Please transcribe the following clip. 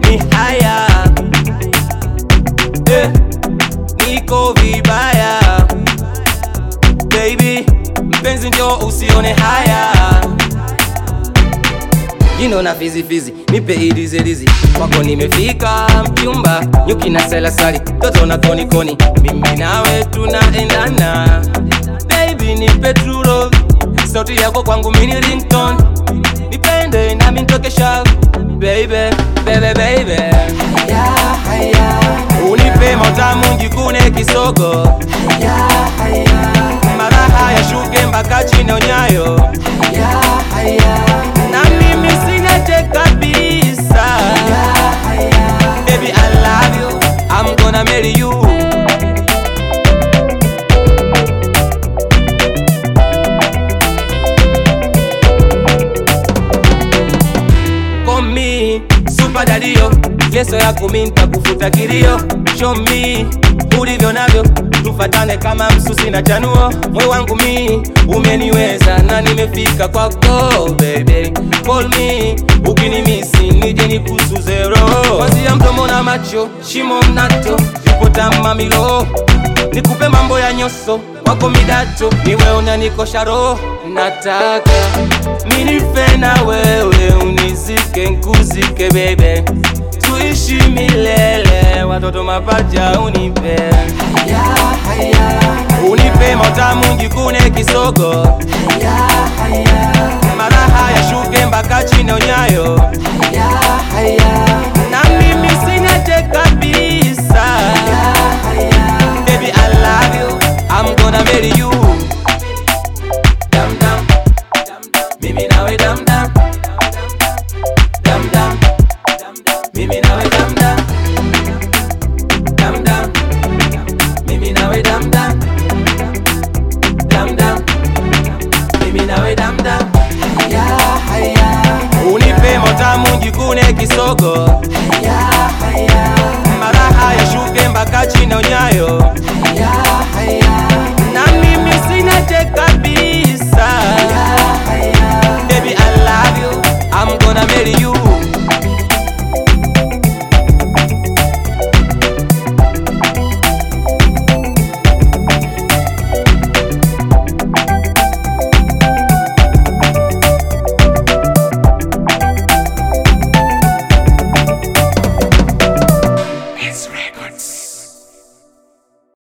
ni haya eh, niko vibaya baby, mpenzi njo usione haya jino na fizi fizi, nipe idizelizi kwako nimefika mchumba, nyuki na selasali, toto na koni koni, mimi nawe tunaendana baby, nipe true love, sauti yako kwangu mini ringtone, nipende nami nitoke shavu baby, baby, baby, unipe matamu njikune kisogo, maraha yashuke mpaka chini onyayo na mimi sinache kabisa Baby I love you I'm gonna marry you Call me super daddy Leso yako mi nitakufuta kilio Show me ulivyo navyo tufatane kama msusi na chanuo moyo wangu mi umeniweza na nimefika kwako baby call me ukinimisi nije nikusuze roho kwanzia mdomo na macho shimo mnato ipo tamamilo nikupe mambo ya nyoso wako midato niwe unanikosha roho nataka minife na wewe unizike nkuzike bebe tuishi milele watoto mapacha unipe unipe matamu njikune kisogo maraha yashuke mpaka chini onyayo na mimi sinache kabisa baby I love you I'm gonna marry you dam dam mimi nawe dam dam dam dam mimi nawe dam dam dam dam mimi nawe dam dam dam dam mimi nawe dam dam unipe matamu njikune kisogo maraha yashuke mpaka chini onyayo na mimi sinache kabisa baby I love you I'm gonna marry you